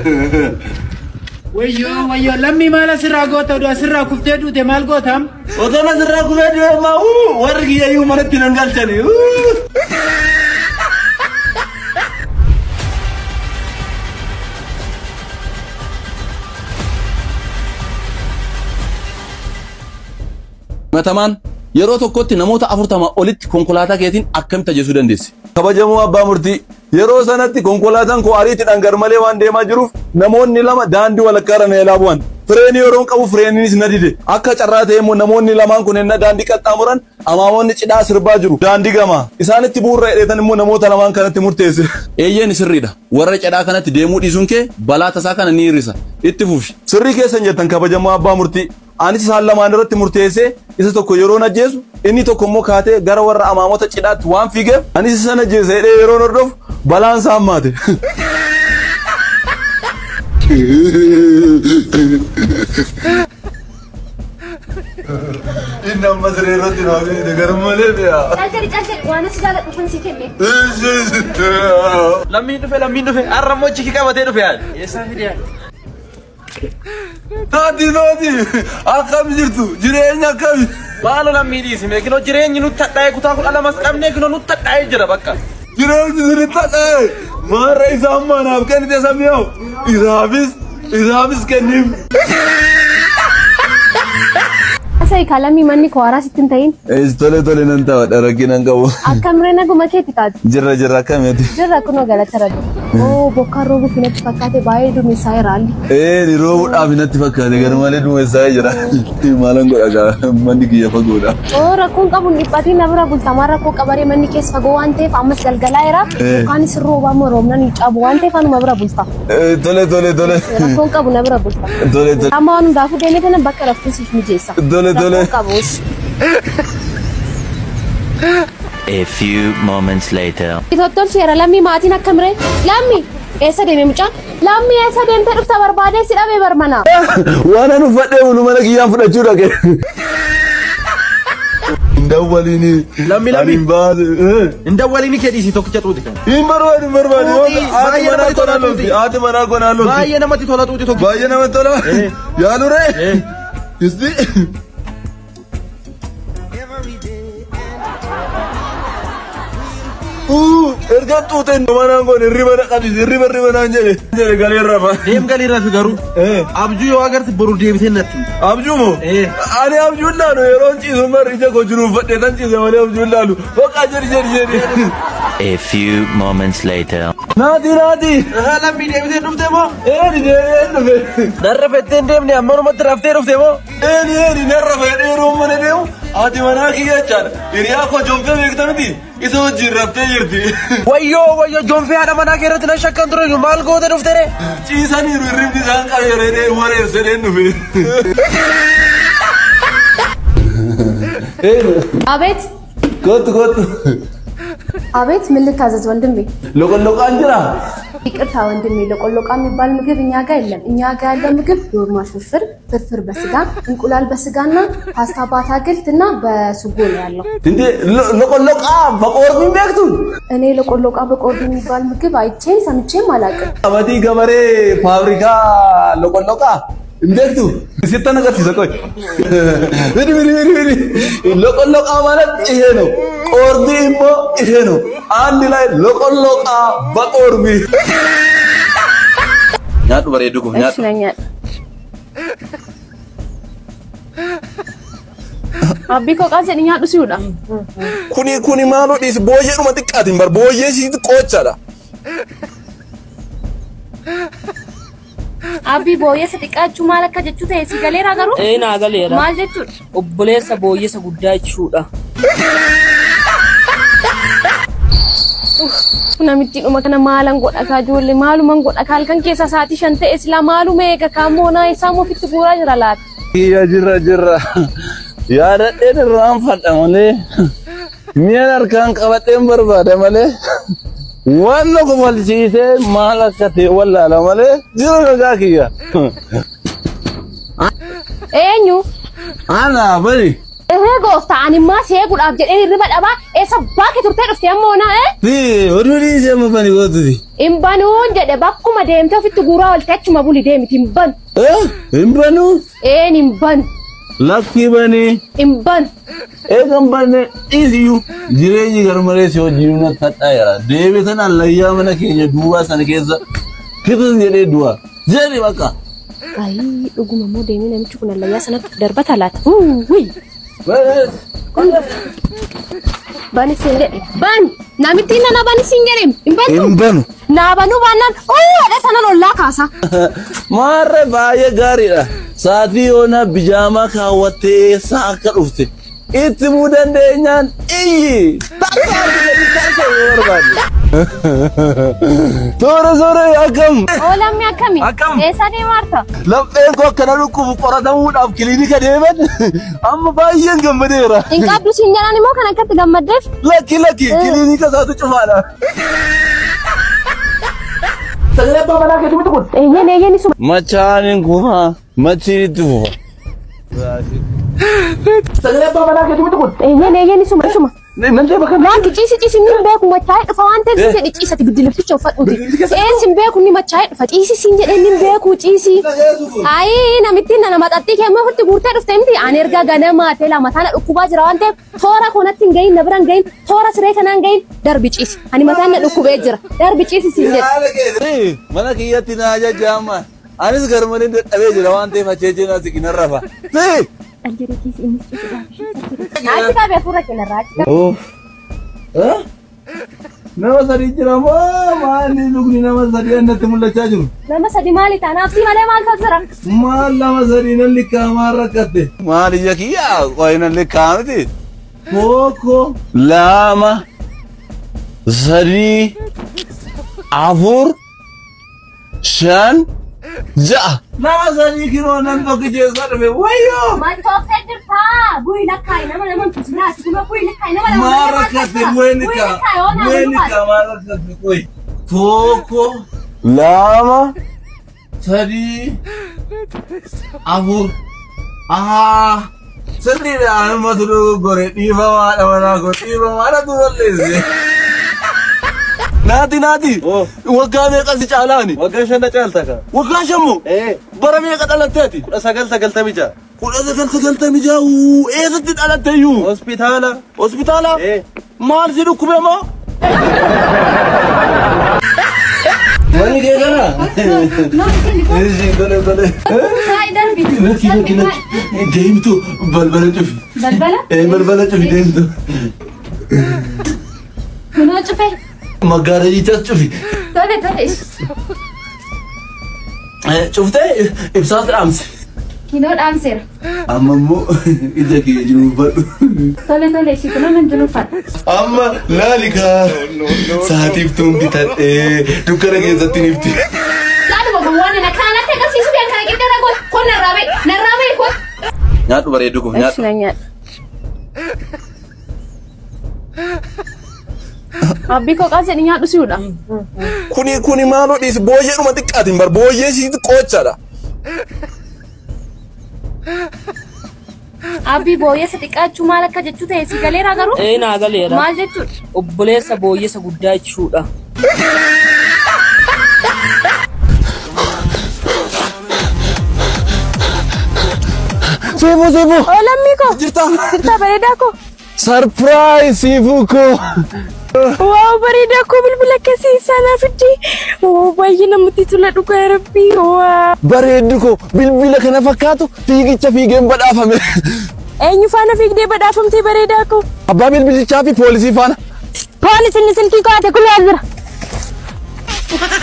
Wayyoo wayyoo lammii maal asirraa goota oduu asirraa kuftee duute maal gootam? Otoo asirraa kufee deemaa warri kiyyayyuu manatti nan galchani. Matamaan yeroo tokkotti namoota afurtama olitti konkolaataa keetiin akkamitti ajjeesuu dandeessi? Kabajamoo abbaa murtii yeroo sanatti konkolaataan koo ariitiidhaan garmalee waan deemaa jiruuf namoonni lama daandii walakkaa irra na eelaa bu'an. Fireenii yeroon qabu fireeniinis na dide. Akka carraa ta'e immoo namoonni lamaan kun ennaa daandii qaxxaamuran amaamoonni cidhaa sirbaa jiru. Daandii gamaa. Isaanitti bu'uura hidheetan immoo namoota lamaan kanatti murteesse. Eeyyeen sirriidha. Warra cidhaa kanatti deemuu dhiisuun kee balaa tasaa kana ni hir'isa. Itti fufi. Sirrii keessan jettan kabajamoo abbaa murtii. Anis isaan lamaan irratti murteessee isa tokko yeroo ajjeesu inni tokko immoo kaatee gara warra amaamota cidhaatti waan fiigeef anis isa ajjeese jedhee yeroo hordofu balaan isaa hammaate. Inni amma siree irratti na hojjete garmalee bee'a. Calcali calcali waan as jaalladhu kun si kenne. Lammiin dhufe lammiin dhufe har'a immoo chiki qabatee dhufe yaad. Eessaa fidee? Taati nooti akkam jirtu jireenya akkami. Maalo lammii dhiisi meekinoo jireenyi nutti hadhaa'e kutaa kudha lamas qabnee kinoo nutti hadhaa'e jira bakka. Jireenyi sirriitti hadhaa'e maarra isaan manaaf kennite samiyaa'u isaafis isaafis kenniif. Asai kalamii manni koo haaraa sitti hin ta'in. Tole tole nan ta'a dharaggi nan qabu. Akkamiree naguma keetti taatu. Jirra jirra akkamiiti. Jirra kunoo galata rabbi. Oo bokkaan roobuuf natti fakkaate baay'ee duumessaa irraalli. Ee ni roobuudhaaf natti fakkaate gar malee duumessaa jira. Maalan godha gaa manni kiyya fagoodha. Oo rakkoon qabu hin dhiphatiin na bira bultamaa rakkoo qabaree manni keessa fagoo waan ta'eef ammas galgalaa jira. Bokkaanis roobaa moo roobnan hin caabu waan ta'eef anuma bira bulta. Tole tole tole. Rakkoon qabu na bira bulta. Tole tole. Amma waan hundaafuu deemee kana bakka laftuu siif mijeessa. Tole tole. Rakkoon qabus. A few moments later. Tottolcheera lammii maatiin akkamiree? Lammi eessa deeme mucaan? Lammi eessa deemtee dhufta barbaadee si dhabee barmana. Waan an uffadhee bulu mana kiyyaan fudhachuu dhaqe. Hin dawwaliini. Lammi, lammi. Ani hin baase. Hin dawwaliini kee dhiisi tokkicha xuuti kan. Hin barbaadu hin barbaadu. Tuuti, Haati baay'ee manaa namatti konaa tola, lolti. tuuti. Haati manaa konaa lolti. Baay'ee namatti tola xuuti tokko. Baay'ee namatti tola. Eh. Yaalure. Eh. Isti. Uu, erga xuuteen manaan kun hirriba na qabis hirriba hirriba naan jedhe. Jedhe galee rafa. Deem galii rafi garuu. Eh. Abjuu yoo agarte boru deebitee natti. Abjuu moo? Eh. Ani abjuun laalu yeroo ciisu mar ija koo jiruuf fadhee tan ciise malee abjuun laalu. Bakka jedhi jedhi jedhi. A few moments later. Naati naati. Lammii deebitee dhufte moo? Eeni deebi'een dhufe. Narra fettee hin deemne ammanumatti raftee dhufte moo? Eeni eeni narra fedhee yeroo mana deemu haati manaa kiyya jechaadha. Hiriyaa koo jonfee beekta miti isa wajjin raftee jirti. Wayyoo wayyoo jonfee haadha manaa kee irratti na shakkan ture maal goota dhufte re? Ciisaniiru hirribni isaan qabeera jedhee wareerse dheen dhufe. አቤት Kottu kottu. አቤት ምን ልታዘዝ ወንድሜ? Loqolloqaan jira. ይቅርታ ወንድሜ፣ ለቆሎቃ የሚባል ምግብ እኛ ጋር የለም። እኛ ጋር ያለው ምግብ ዶርማሽ ፍርፍር፣ ፍርፍር በስጋ እንቁላል በስጋና ፓስታ በአትክልት እና በሱጎ ነው ያለው። እንዴ loqolloqaa baqoorbii beektu? እኔ ለቆሎቃ በቆርድ የሚባል ምግብ አይቼም ሰምቼም አላውቅም። Qabatii gabaree faabirikaa loqolloqaa hin beektu? Sittan agarsiisa qoy. Bidi bidi bidi bidi. Loqolloqaa ማለት ይሄ ነው። ቆርቢ immoo ይሄ ነው። አንድ ላይ loqolloqaa baqoorbii. Nyaadhu bareedu kun እሺ nyaadhu. ነኝ አቢ ኮቃ ጀድኛ ዱሲውዳ Kuni kuni maaloo dhiisi booyyeedhuma xiqqaatiin bar booyyee siiti qoochaadha. አቢ ቦየሰ xiqqaachuu maal akka jechuu ta'e si galeera garuu Ee naa galeera. maal jechuudha Obboleessa booyyessa guddaa jechuudha. namichi dhuma kana maalan godha kaa ijoollee maaluman godha kaa halkan keessa sa'aatii shan ta'e silaa maaluma eega kaa moonaa isaa ofitti guuraa jira laata. Kiyya jirra jirra. Yaadadheen irraan fadha malee. Mi'a harkaan qabadheen barbaada malee. Waan na kofalchiisee maal akka ta'e wallaala malee jira nagaa kiyya. Eenyu Ana bari. Ehee gooftaa ani immaa seeguudhaaf jedhee hirriba dhabaa eessa baake turtee dhuftee ammoo na eh? Ti oduu dhiisee amma bani gootuti. Hin banuun jedhe bakkuma deemtee ofitti guuraa olte achuma buli deemiti hin banu. Hin banuu Een hin banu. lakkii banii Hin banu. eegan banne dhiisiyyuu jireenyi garmalee si wajjin na kadhaa jira deebitan allayyaa mana keenya duubaa sana keessa kitis jedhee du'a jedhi bakka. Ayii dhuguma immoo deemee namichi kun allayyaa sanatti darbata laata. Wuuwii. Bani siin jedhe. Ban. Namitti nana bani siin jedhe. Hin bantu. Hin banu. Naa banuu baannaan ooyii jedhee sanan ollaa kaasa. Maarree baay'ee gaariidha. Saatii yoona bijaamaa kaawwattee eessaa akka dhufte itti muu dandeenyaan iyyi. Toora soora akkam. Oolamni akkami? Akkam? Eessa deemaarta? Lapheen koo akkana dhukkubu qoratamuudhaaf kiliinika deeman amma baay'een gammadeera. Hin qabdu siin jedhan immoo kan akkatti gammaddeef. Lakki lakki kiliinika isaatu cufaadha. Eeyyeen eeyyeen isuma. Machaanin kufa machiin itti fufa. Eeyyeen eeyyeen isuma isuma. Laanki ciisi ciisi ni beeku machaa'ee dhufa waan ta'eef siin jedhe ciisati biddilifticha uffadhuuti. Een siin beeku ni machaa'ee dhufa ciisi siin jedhee ni beeku ciisi. Ayii namitti nana maxaxxii kee amma ofitti guurtee dhufte miti ani erga ganamaa ta'e lama tana dhukkubaa jira waan ta'eef toora koonatti hin gahin na bira hin gahin toora siree kanaa hin gahin darbi ciisi. Ani mataan na dhukkubee jira darbi ciisi siin jedhe. Mana kiyyatti na ajajjaama. Anis garmalee dadhabee jira waan ta'eef acheejjeen as siqinarra rafa. Achi qabee fuula keenyarraa achi qabee. Oh. Nama sadii jira moo maali lukni nama sadii annatti mul'achaa jiru? Nama sadi maali taanaaf si malee maal jira? Maal nama sadii nan likkaamaa rakkatte? Maal ija kiyyaa qoyi nan likkaamiti? Tokko lama sadii afur shan ja'a. Nama sadii kiroo nan tokko keessaa dhufe wayyoo! Mantooftee jirtaa bu'ii lakkaayi nama nama tusinaa ati kuma bu'ii lakkaayi nama nama Maal rakkatte bu'ee likkaa? Bu'ee likkaa maal rakkatte qoyi? Tokko lama sadii afur ahaa sirriidha anumatu dogoggore dhiifamaadha manaa koo dhiifamaadha tu balleesse. Naati naati waggaa meeqa si caalaani? Waggaa shan na caalta ka. Waggaa shammu Eh, bara meeqa dhalatteeti? kudha sagal sagaltamii ja'a. Kudha sagal sagaltamii ja'a eessatti dhalatteeyyuu? Hospitaala. Hospitaala? Eh, Maal si dhukkube moo? Mani kee kana? Isin tole tole. Saayii darbi. Lakki lakki lakki. Deemtu balbala cufi. Balbala? Eh balbala cufi deemtu. Kunoo cufee. Maggaarajichas cufi. Tole tole. Eh, Cuftee ibsaas dhaamsi. Kinoo dhaamseera. Amma immoo ija kee jiru badhu. Tole tole ishii kunoo nan jiru uffata. Amma laalikaa sa'aatiif tuun bitadhee dukkana keessatti nifti. Laaduma gowwaan na kanatti agarsiisu biyya kana qixxee na gooti. Kun narraa ba'i. Narraa ba'i kun. Nyaadhu bareedu kun nyaadhu. na nyaadha. Abbii koo qaas jedhi nyaadhu si'uudha. Kuni kuni maaloo dhiisi booyyeedhuma xiqqaatiin bar booyyee siiti qoochadha. Abbii booyyeessa xiqqaachuu maal akka jechuu ta'e si galeeraa garuu. Ee naa galeera. Maal jechuudha? Obboleessa booyyessa guddaa jechuudha. Siifuu siifuu. Olammii koo. Jirta. Jirtaa bareedaa koo. Sarpiraayiz siifuu koo. Waaw bareedaa koo bilbila keessa naa fiddi. Oo baay'ee namatti tola dhugaa rabbii. Waa. Bareeddu koo bilbila kana fakkaatu fiigicha fiigeen badhaafame. Eenyu faana fiigdee badhaafamtee bareedaa koo? Abbaa bilbilichaa fi poolisii faana. Poolisni silkii koo ate kulaa jira.